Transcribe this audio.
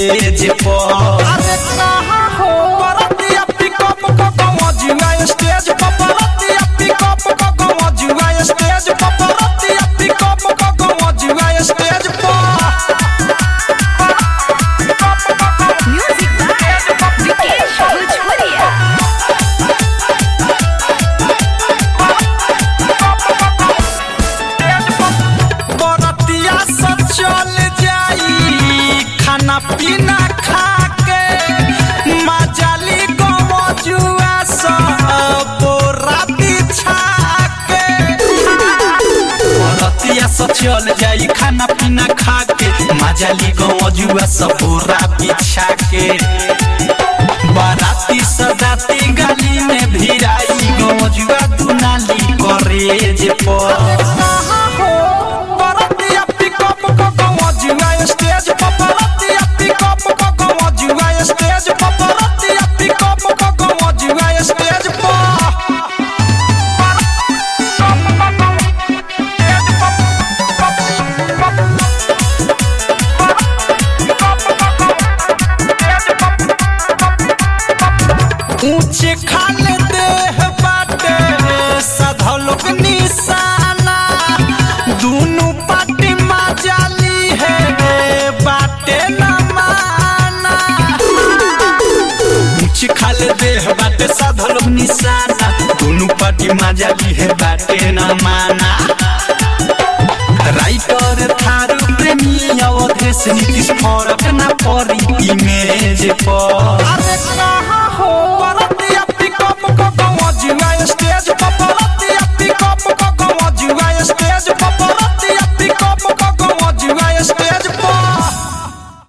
करेज पर अरे कहाँ हो बरतिया पिकअप को गवजुआ स्टेज पर बरतिया पिकअप को गवजुआ स्टेज पर बरतिया पिकअप को गवजुआ स्टेज पर Music by Vikesh Bhojpuria. बरतिया सब चल जाई खाना पीना खा के मजाली गवजुआ सब बोरा बिछा के रतिया से चल जाई खाना पीना खा के मजाली गौजुआ सपोरा बिछा के बाराती सदाती गली में भिराई गौजुआ दुनाली करेज पर कहाँ हो बरतिया पिकअप को गवजुआ स्टेज पर बरतिया पिकअप को गवजुआ स्टेज पर बरतिया पिकअप को गवजुआ स्टेज पर ऊंचे खाले देह बाटे सधलोक निशाना दुनु पाटी मजाली है बाटे न माना ऊंच खाले देह बाटे साधल निशाना दोनों पार्टी मजाली है बाटे न माना राइटर थारू प्रेमी अवधेश नीतीश फरक न पड़ी इमेज पर अरे कहाँ